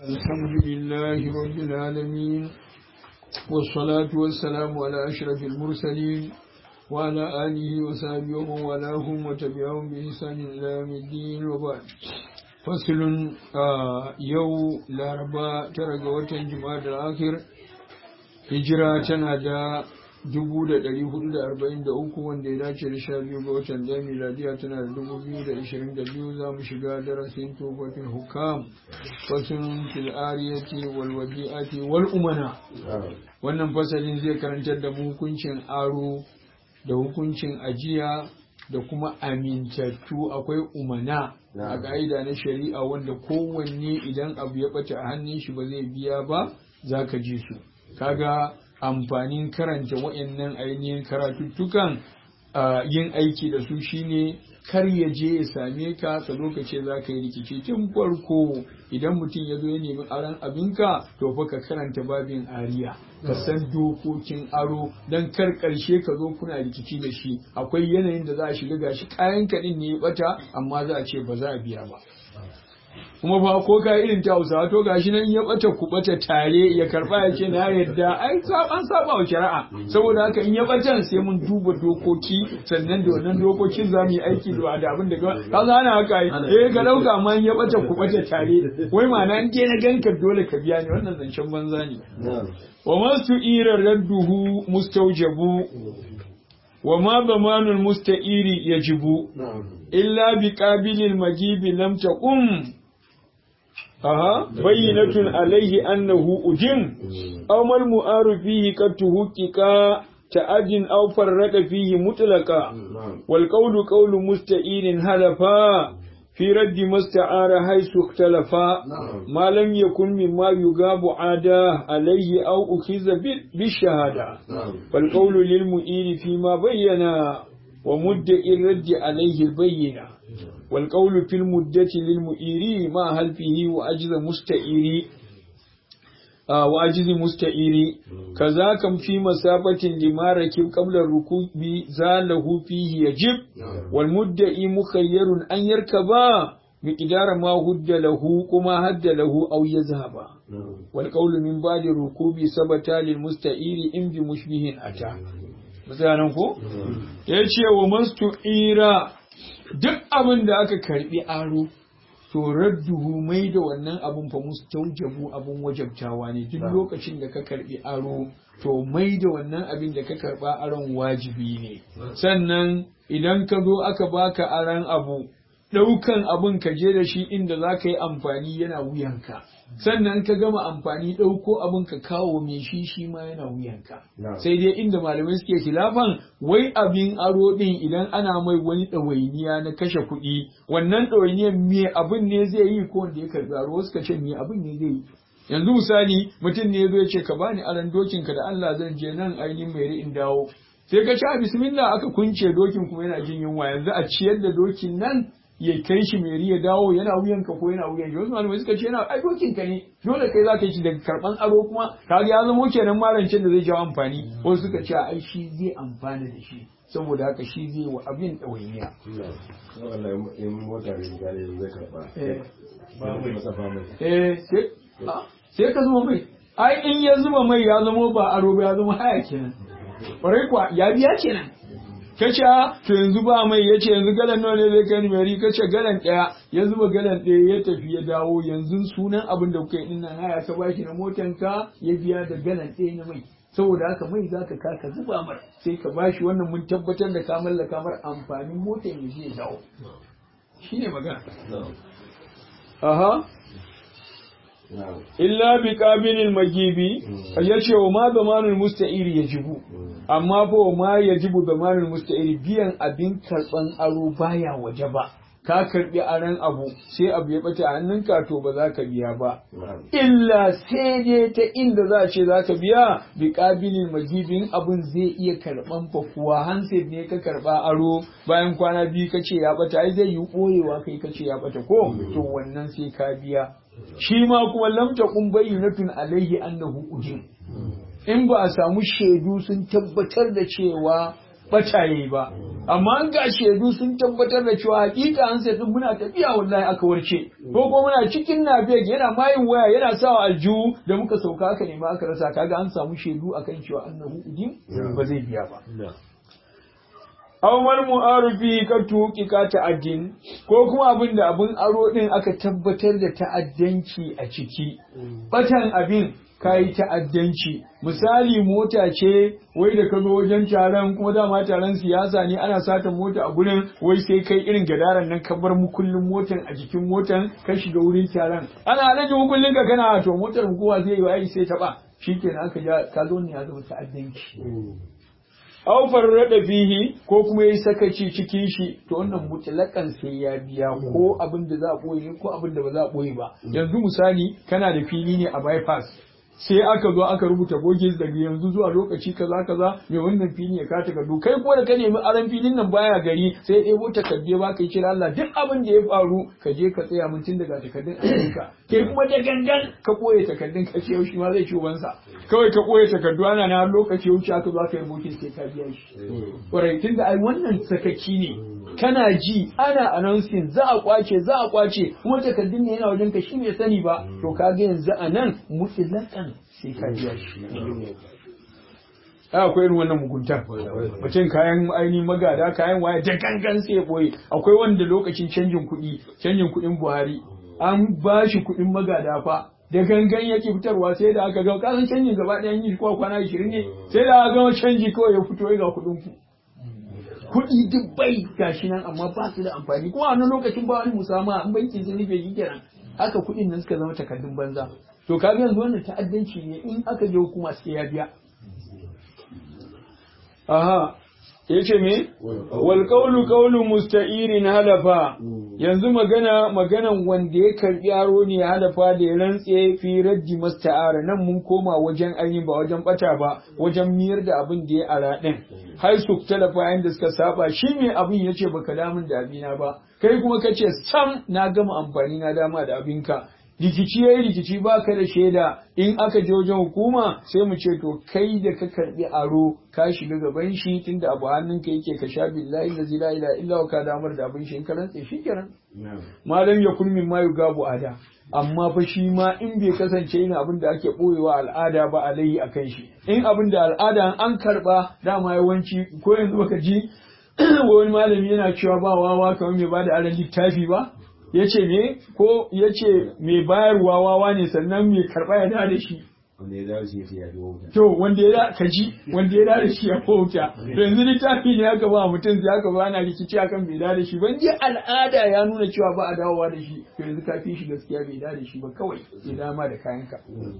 الحمد لله رب العالمين والصلاة والسلام على أشرف المرسلين وعلى آله وصحبه ومن والاهم وتبعهم بإحسان إلى يوم الدين وبعد فصل يو لاربا ترى وتن جماعة الآخر هجرة تنادى dubu da ɗari hudu da arba'in da uku wanda ya dace da sha biyu ga watan ɗaya miladiya tana da dubu biyu da ishirin da biyu za mu shiga darasin tofatin hukam fasin fil'ariyati wal wadi'ati wal umana wannan fasalin zai karantar da mu hukuncin aro da hukuncin ajiya da kuma amintattu akwai umana a ka'ida na shari'a wanda kowanne idan abu ya ɓata a hannun shi ba zai biya ba za ka ji su kaga amfanin karanta wa'annan ainihin karatuttukan yin aiki da su shine kar ya je ya same ka ka zo ka ce za ka yi rikici tun farko idan mutum ya zo ya nemi aron abinka to fa ka karanta babin ariya ka san dokokin aro don kar karshe ka zo kuna rikici da shi akwai yanayin da za a shiga gashi kayan kaɗin ne ya bata amma za a ce ba za a biya ba kuma fa ko ka irin ta Hausawa to gashi nan ya bata ku bata tare ya karba ya ce na yadda ai an saba wa shari'a saboda haka in ya batan sai mun duba dokoki sannan da wannan dokokin za mu yi aiki da da abin da ka ana haka eh ga dauka ma in ya bata ku bata tare wai ma'ana in na ganka dole ka biya ni wannan zancen banza ne wa masu ira radduhu mustaujabu wa ma zamanul musta'iri yajibu illa bi qabilil majibi lam taqum aha bayyinatun alaihi annahu ujim aw mal mu'aru fihi qad tuhqiqa ta'adin aw farrada fihi mutlaqa wal qawlu qawlu musta'irin halafa في رد ما استعار حيث اختلفا ما لم يكن مما يغاب عاداه عليه أو أخذ بالشهادة فالقول للمؤير فيما بينا ومدعي الرد عليه البينة والقول في المدة للمؤير ما هل فيه وأجز مستئير آه وأجز مستئير كذاك في مسافة لما ركب قبل الركوب زاله فيه يجب والمدعي مخير أن يركبا مقدار ما هد له كما هد له أو يذهب والقول من بعد الركوب ثبت للمستئير إن بمشبه أتى misalin ko ya ce wa mastu ira duk abin da aka karbi aro to radduhu mai da wannan abun fa mustaujabu abun wajabtawa ne duk lokacin da ka karbi aro to mai da wannan abin da ka karba aron wajibi ne sannan idan ka zo aka baka aron abu ɗaukan abin ka je da shi inda za ka yi amfani yana wuyanka sannan ka gama amfani ɗauko abin ka kawo mai shi shi ma yana wuyanka sai dai inda malamai suke khilafan wai abin aro ɗin idan ana mai wani ɗawainiya na kashe kuɗi wannan ɗawainiyar me abin ne zai yi ko wanda ya karɓi aro suka ce me abin ne zai yi yanzu misali mutum ne zo ya ce ka bani aron dokinka da Allah zan je nan ainihin mai in dawo sai ka ci a bismillah aka kunce dokin kuma yana jin yunwa yanzu a ciyar da dokin nan ya kai shi mai ya dawo yana wuyan ka ko yana wuyan shi wasu malamai suka ce yana ai dokin ka ne dole kai za ka yi shi daga karban aro kuma kaga ya zama kenan marancin da zai jawo amfani wasu suka ce ai shi zai amfana da shi saboda haka shi zai wa abin ɗawainiya. sai ka zuba mai ai in ya zuba mai ya zama ba aro ba ya zama haya kenan ƙwarai kuwa ya biya kenan kace to yanzu ba mai yace yanzu galan nawa ne zai kai ni mari kace galan daya ya zuba galan daya ya tafi ya dawo yanzu sunan abin da kuka yi din nan haya ka bashi na motan ka ya biya da galan daya na mai saboda haka mai zaka ka ka zuba mar sai ka bashi wannan mun tabbatar da ka mallaka mar amfanin motan ya je ya dawo shine magana aha illa bi qabilil magibi yace wa ma zamanul musta'iri yajibu amma fa ma yajibu zamanul musta'iri biyan abin karban aro baya waje ba ka karbi aran abu sai abu ya bata hannunka to ba za ka biya ba illa sai dai ta inda za a ce za ka biya bi qabilil magibin abun zai iya karban fa kuwa handset ne ka karba aro bayan kwana biyu kace ya bata ai zai yi boyewa kai kace ya bata ko to wannan sai ka biya shi ma kuma lamta kun bayyinatun alaihi annahu ujin in ba a samu shaidu sun tabbatar da cewa bata yayi ba amma an ga shaidu sun tabbatar da cewa hakika an sai muna tafiya wallahi aka warce ko ko muna cikin nafiyar yana mayin waya yana sawa aljihu da muka sauka aka nema aka rasa kaga an samu shaidu akan cewa annahu idin ba zai biya ba aw mal mu'arifi ka tuki ka ta'addin ko kuma abin da abin aro din aka tabbatar da ta'addanci a ciki batan abin kayi ta'addanci misali mota ce wai da ka zo wajen taron kuma dama taron siyasa ne ana sata mota a gurin wai sai kai irin gadaran nan ka bar mukullin motan a jikin motan ka shiga wurin taron ana alaji mukullin ka kana to motar kowa zai yi wa sai ta ba shikenan aka ja ka zo ne ya zama ta'addanci aw farrada fihi ko kuma yayi sakaci cikin shi to wannan mutlakan sai ya biya ko abin da za a boye ko abin da ba za a boye ba yanzu misali kana da fili ne a bypass sai aka zo aka rubuta boges daga yanzu zuwa lokaci kaza kaza mai wannan fili ya kata takardu kai kuma da ka nemi aran filin nan baya gari sai ya ɗebo takardu ba ka yi kira Allah duk abin da ya faru ka je ka tsaya mun tun daga takardun ayyuka kai kuma da gangan ka koye takardun ka ce shi ma zai ci ubansa kawai ka koye takardu ana na lokaci ya wuce aka zo aka yi boges sai ka biya shi ƙwarai tun da ai wannan sakaci ne kana ji ana announcing za a kwace za a kwace kuma takardun ne yana wajen ka shi bai sani ba to kaga yanzu a nan mutlakan sai ka biya shi akwai irin wannan mugunta mutum kayan ainihin magada kayan waya da gangan sai ya boye akwai wanda lokacin canjin kuɗi canjin kuɗin buhari an ba shi kuɗin magada fa da gangan yake fitarwa sai da aka ga kasan canjin gaba ɗayan yi ko kwana 20 ne sai da aka gama canji kawai ya fito ga kuɗin ku kuɗi duk bai gashi nan amma ba su da amfani kuma a wannan lokacin ba wani musama an bankin sun rufe shi kenan haka kuɗin nan suka zama takardun banza to kaga yanzu wannan ta'addanci ne in aka je hukuma sai ya biya aha yace me wal qawlu qawlu musta'irin halafa yanzu magana maganan wanda ya karbi aro ne halafa da ya rantse fi raddi musta'ara nan mun koma wajen ainihin ba wajen bata ba wajen miyar da abin da ya ara din har su talafa yanda suka saba shi me abin yace baka damun da abina ba kai kuma kace sam na gama amfani na dama da abinka rikici yayi rikici baka da shaida in aka je wajen hukuma sai mu ce to kai da ka karbi aro ka shiga gaban shi tunda abu hannunka yake ka sha billahi la ilaha illa illa ka damar da abin shi in ka rantse shikenan malam ya kun min mayu gabu ada amma fa shi ma in bai kasance ina abin da ake boyewa al'ada ba alaihi akan shi in abin da al'ada an karba dama yawanci ko yanzu baka ji wani malami yana cewa ba wawa kamar mai bada aran littafi ba ya ce me ko ya ce mai bayarwa wawa ne sannan mai karɓa ya da shi wanda ya dawo shi ya fi wauta to wanda ya ka ji wanda ya da shi ya wauta to yanzu littafi ne aka ba mutum sai aka ba na rikici akan bai da shi ban je al'ada ya nuna cewa ba a dawowa da shi to yanzu ka fi shi gaskiya bai da shi ba kawai ya dama da kayanka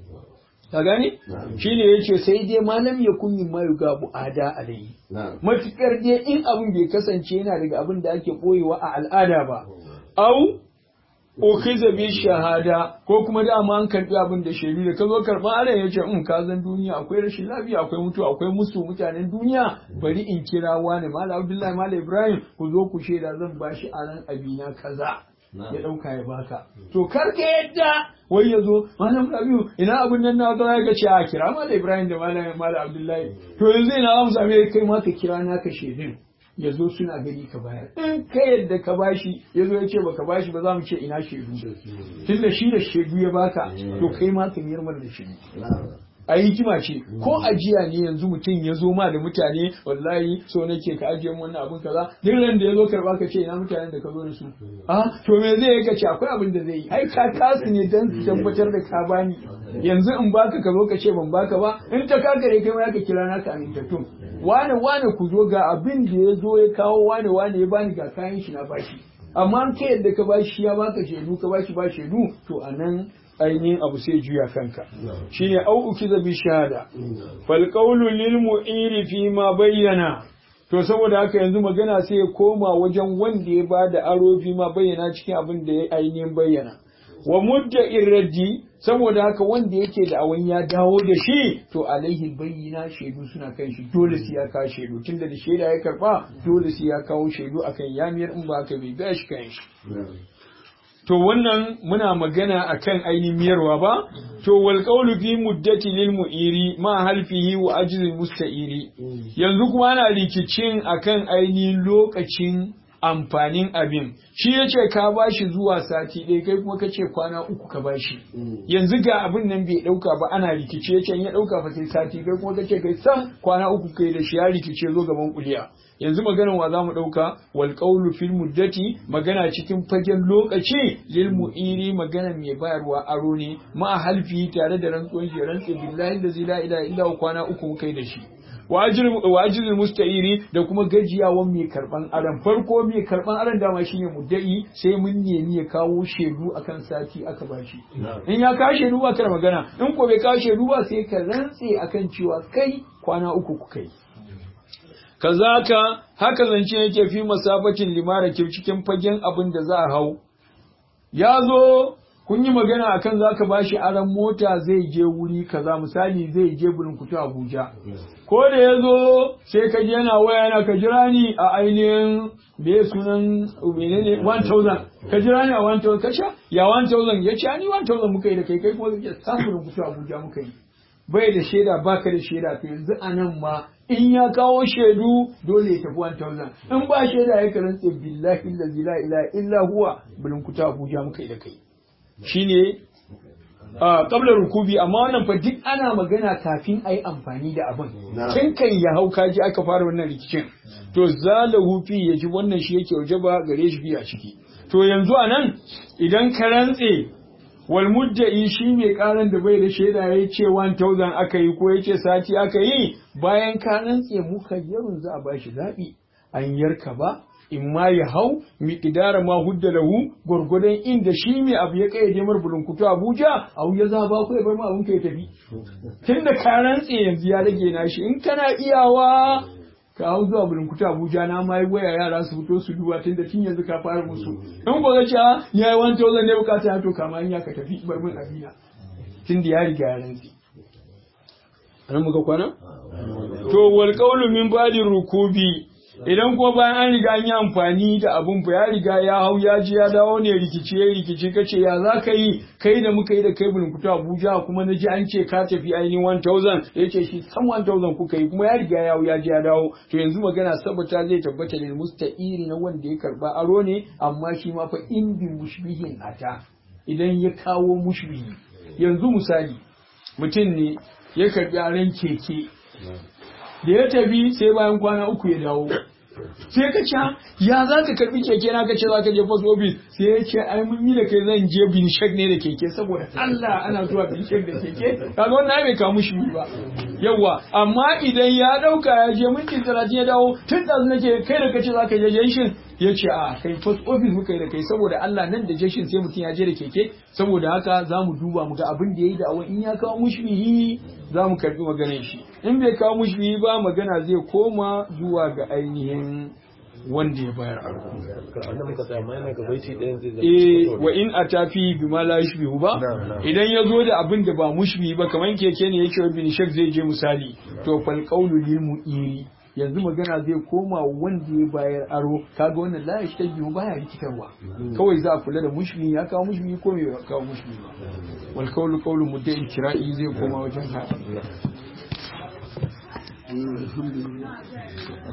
ka gani shine yace sai dai malam ya kunyin mayu ga bu'ada alayhi matukar dai in abin bai kasance yana daga abin da ake boyewa a al'ada ba au ukhiza bi shahada ko kuma dama an karbi abin da shaidu da ka zo karba ana yace in ka zan duniya akwai rashin lafiya akwai mutu akwai musu mutanen duniya bari in kira wani malam abdullahi malam ibrahim ku zo ku shaida zan bashi aran abina kaza ya dauka ya baka to kar ka yadda wai ya zo malam rabiu ina abin nan na zo ya ce a kira malam ibrahim da malam malam abdullahi to yanzu ina za mu same kai ma ka kira naka shaidun ya zo suna gani ka bayar in ka yadda ka bashi ya zo ya ce baka bashi ba za mu ce ina shaidu tun da shi da shaidu ya baka to kai ma ka miyar da shaidu a hikima ce ko ajiya ne yanzu mutum ya zo ma da mutane wallahi so nake ka ajiye mu wannan abin kaza duk ran da ya zo karba ka ce ina mutanen da ka zo da su a to me zai yi ka ce akwai abin da zai yi ai ka kasu ne dan su tabbatar da ka bani yanzu in baka ka zo ka ce ban baka ba in ta kakare kai ma ka kira naka amintattun wane wane ku zo ga abin da ya zo ya kawo wane wane ya bani ga kayan shi na bashi amma an kai yadda ka bashi ya baka shaidu ka bashi ba shaidu to anan ainihin abu sai juya kanka shine au ukiza bi shahada fal qawlu lil mu'iri fi ma bayyana to saboda haka yanzu magana sai ya koma wajen wanda ya bada aro fi ma bayyana cikin abin da ya ainihin bayyana wa mudda irraddi saboda haka wanda yake da awan ya dawo da shi to alaihi bayyana shaidu suna kan shi dole sai ya kawo shaidu tunda da shaida ya karba dole sai ya kawo shaidu akan yamiyar in ba haka bai ga shi kan shi to wannan muna magana akan ainihin miyarwa ba to wal qawlu fi muddati lil mu'iri ma halfihi wa ajzi musta'iri yanzu kuma ana rikicin akan ainihin lokacin amfanin abin shi ya ce ka bashi zuwa sati ɗaya kai kuma ka ce kwana uku ka bashi yanzu ga abin nan bai ɗauka ba ana rikice can ya ɗauka fa sai sati kai kuma ka ce kai sam kwana uku kai da shi ya rikice zo gaban kuliya yanzu maganar wa zamu ɗauka wal qawlu fil muddati magana cikin fagen lokaci lil mu'iri magana mai bayarwa aro ne ma halfi tare da rantsuwan shi rantsi billahi da la ilaha illa kwana uku kai da shi wajizul musta'iri da kuma gajiyawan mai karban aran farko mai karban aran dama shine muddai sai mun nemi ya kawo shedu akan sati aka bashi in ya kawo shedu ba kar magana in ko bai kawo shedu ba sai ka rantse akan cewa kai kwana uku ku kai kazaka haka zance yake fi masafatin limara cikin fagen abin da za a hau ya zo kun yi magana akan za ka bashi aran mota zai je wuri kaza misali zai je Burkutu Abuja. Ko da ya zo sai ka je yana waya yana ka jira ni a ainihin da sunan menene 1000 ka jira ni a 1000 ka sha ya 1000 ya ce ni 1000 muka yi da kai kai kuma zai samu Burkutu Abuja muka yi. Bai da shaida baka da shaida to yanzu a nan ma in ya kawo shaidu dole ya tafi 1000 in ba shaida ya karanta billahi la ilaha illa huwa Burkutu Abuja muka yi da kai. shine a kablar rukubi amma wannan fa duk ana magana kafin a yi amfani da abin tun kan ya hau kaji aka fara wannan rikicin to zalahu fi ya ji wannan shi yake waje ba gare shi biya ciki to yanzu a nan idan ka rantse wal mudda'i shi mai karan da bai da shaida ya ce 1000 aka yi ko ya ce sati aka yi bayan ka rantse muka yarun za a bashi zaɓi an yarka ba in ma ya hau miƙidara ma hudda lahu gwargwadon inda shi mai abu ya kai jamar bulunkutu Abuja abu ya zaba ko ya bar ma abun ka ya tafi tunda ka rantse yanzu ya rage nashi in kana iyawa ka hau zuwa bulunkutu Abuja na ma yi waya yara su fito su duba tunda tun yanzu ka fara musu in ko zace ya yi wani tozan ne bukata ya to kama ya ka tafi bar min abina tunda ya riga ya rantse an muka kwana to wal qawlu min ba'di rukubi idan ko bayan an riga an yi amfani da abun fa ya riga ya hau ya ji ya dawo ne rikici ya rikici kace ya za ka yi kai da muka yi da kai bulunkutu Abuja kuma na ji an ce ka tafi ainihin 1000 ya ce shi san 1000 kuka yi kuma ya riga ya hau ya ji ya dawo to yanzu magana sabata zai tabbata da musta'iri na wanda ya karba aro ne amma shi ma fa in bi mushbihin ata idan ya kawo mushbihi yanzu misali mutum ne ya karbi aron keke da ya tafi sai bayan kwana uku ya dawo sai ka ce ya za ka karbi keke na ka ce za ka je post office sai ya ce ai mun yi da kai zan je binshek ne da keke saboda Allah ana zuwa binshek da keke kaga wannan bai kamu shi ba yawa amma idan ya dauka ya je minti 30 ya dawo tun da nake kai da kace za ka je jeshin ya ce a kai post office muka yi da kai saboda Allah nan da jeshin sai mutum ya je da keke saboda haka za mu duba mu ga abin da ya yi da awon in ya kawo mushbihi za mu karbi maganar shi in bai kawo mushbihi ba magana zai koma zuwa ga ainihin wanda ya bayar eh wa in atafi bi ma la yushbihu ba idan ya zo da abin da ba mushbihi ba kamar keke ne yake bin shak zai je misali to fal qawlu lil mu'iri yanzu magana zai koma wanda ya bayar aro kaga wannan la ya biyu baya rikitarwa kawai za a kula da mushmi ya kawo mushmi ko bai kawo mushmi ba wal qawlu qawlu muddai kira'i zai koma wajen ha